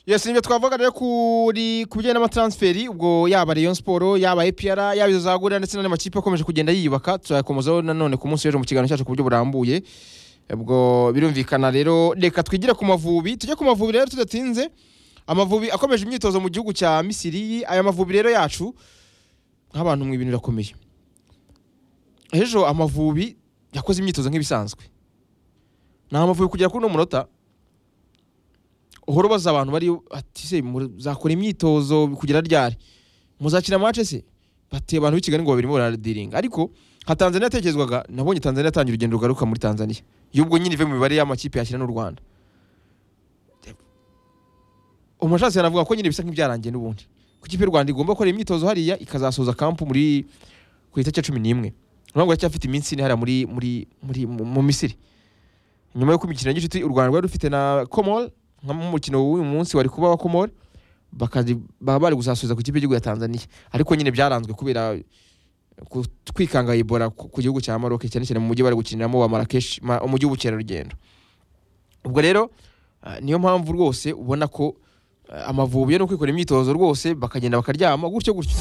yes nibyo twavuga rero kuri ku bijyanye n'amatransferi ubwo yaba Rayon Sport yaba APR yaba izo zagurira ndetse n'andi makipe akomeje kugenda yiyubaka tuzakomezaho nanone ku munsi w'ejo mu kiganiro cyacu ku buryo burambuye ubwo birumvikana rero reka twigire ku mavubi tujye ku mavubi rero tudatinze amavubi akomeje imyitozo mu gihugu cya misiri aya mavubi rero yacu nk'abantu mu ibintu birakomeye ejo amavubi yakoze imyitozo nk'ibisanzwe ni amavubi kugera kuri uno munota uhora ubaza abantu bari ati se muzakora imyitozo kugera ryari muzakina mace se bateye abantu b'i kigali ngo babiri baradiringa ariko nka tanzania yatekerezwaga nabonye tanzania yatangiye urugendo rugaruka muri tanzania y'ubwo nyine ive mu mibare y'amakipe yakina n'u rwanda umushatsi yanavuga ko nyine bisa nk'ibyarangiye n'ubundi ko ikipe y'u rwanda igomba gukora imyitozo hariya ikazasoza kampu muri ku itariki ya cumi n'imwe urabona ngo iracyafite iminsi ine hariya muri muri muri mu misiri nyuma y'uko imikino ya gicuti u rwanda rwari rufite na komori nk'umukino w'uyu munsi wari kuba wa komori baba bari gusasubiza ku kipe y'igihugu ya tanzania ariko nyine byaranzwe kubera kwikanga ibora ku gihugu cya maroc cyane cyane mu mujyi bari gukiniramo wa marakeshi umujyi w'ubukerarugendo ubwo rero niyo mpamvu rwose ubona ko amavubi yo ni ukwikorera imyitozo rwose bakagenda bakaryama gutyo gutyo